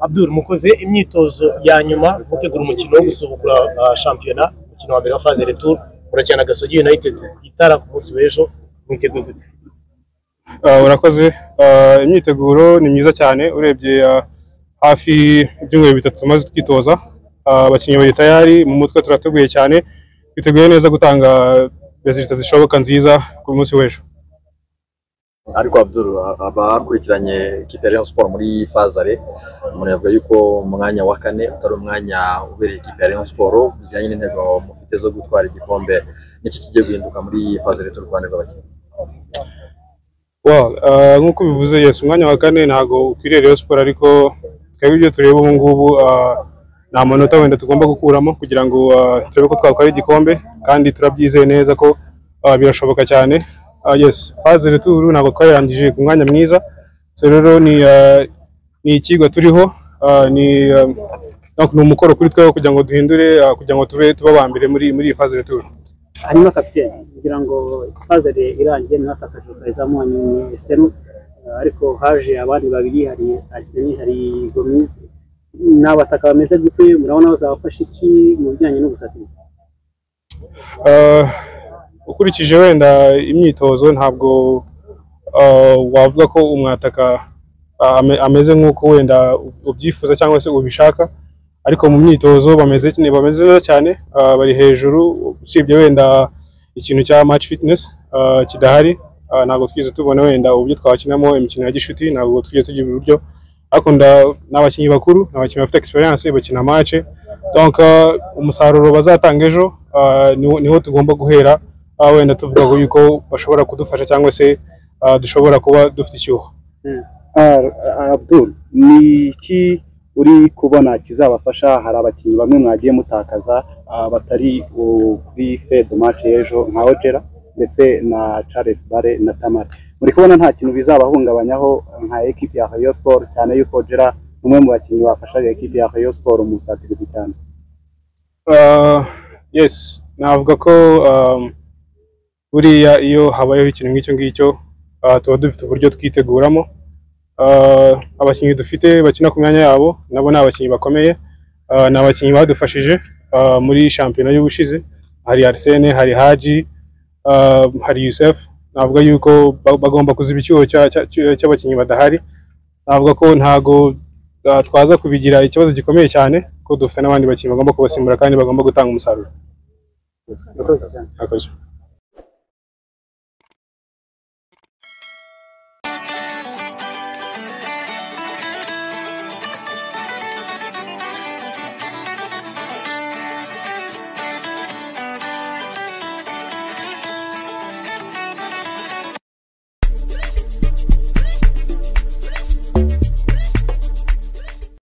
Abdul mukoze imyitozo ya nyuma mutegura umukino wo gusubukura ah, shampiyona umukino wa mbere wa phase retour murakina na Gasogi United itara ku munsi w'ejo mwiteguye gute Ah, urakoze Ah, imyiteguro ni myiza cyane urebye ah, hafi ibyumweru bitatu tumaze twitoza Ah, abakinnyi bari tayari mu mutwe turateguye cyane twiteguye neza gutanga resulta zishoboka nziza ku munsi w'ejo ariko Abdul abakurikiranye ikipe ya Rayon Sports muri Fazare umuntu yavuga yuko umwanya wa kane utari umwanya ubereye ikipe ya Rayon Sports bijyanye n'intego mufite zo gutwara igikombe n'iki kigiye guhinduka muri Fazare y'u Rwanda rw'abakinnyi Well, ah, nk'uko bivuze yes umwanya wa kane ntabwo ukwiriye Rayon Sports ariko twebwe ibyo tureba ubu ngubu ah, nta manota wenda tugomba gukuramo kugira ngo ah, turebe ko twatwara igikombe kandi turabyizeye neza ko ah, birashoboka cyane Ah, yes phase retour ntabwo twayirangije ku mwanya mwiza so rero ni ah, ni ikigo turiho ah, ni ah, ni umukoro kuri twebwe kugira ngo duhindure ah, kugira ngo tube tuba aba mbere muri muri iyi phase retour hanyuma kapitene kugira ngo fazere irangiye mwatakaje rutarizamo hanyuma esemu ariko haje abandi babiri hari ariseni hari gomizi ni abataka bameze gute murabona bazabafasha iki mu bijyanye no gusatiriza Ah, ukurikije wenda imyitozo ntabwo ah, wavuga ko umwataka ah, ame- ameze nk'uko wenda ubyifuza cyangwa se ubishaka ariko mu myitozo bameze ki- bameze neza cyane ah, bari hejuru usibye wenda ikintu cya match fitness ah, kidahari ah, ntabwo twigeze tubona wenda uburyo twakinamo imikino ya gishuti ntabwo twigeze tugira uburyo ariko nda- ni abakinnyi bakuru ni abakinnyi bafite experience bakina match donc ah, umusaruro bazatanga ejo ah, niwo niwo tugomba guhera ah, wenda tuvuga ko yuko bashobora kudufasha cyangwa se ah, dushobora kuba dufite icyuho Abdul ni iki uri kubona kizabafasha hari abakinnyi bamwe mwagiye mutakaza ah, batari uh, kuri fede match y'ejo nka Ojera ndetse na Charles Bare na Tamari muri kubona nta kintu bizabahungabanyaho nka ekipi ya Rayon Sport cyane yuko Ojera ni umwe mu bakinnyi bafashaga ekipi ya Rayon Sport mu busatirizi cyane Ah, yes navuga ko um, buriya iyo habayeho ikintu nk'icyo ngicyo ah, tuba dufite uburyo twiteguramo Ah, abakinnyi dufite bakina ku myanya yabo nabo ni abakinnyi bakomeye Ah, ni abakinnyi badufashije ah, muri shampiyona y'ubushize hari Arsene hari Haji ah, hari Youssef navuga yuko ba- bagomba kuziba icyuho cya- cya- cya- cy'abakinnyi badahari navuga ko ntago ah, twaza kubigira ikibazo gikomeye cyane ko dufite n'abandi bakinnyi bagomba kubasimbura kandi bagomba gutanga umusaruro Murakoze cyane. Akoze.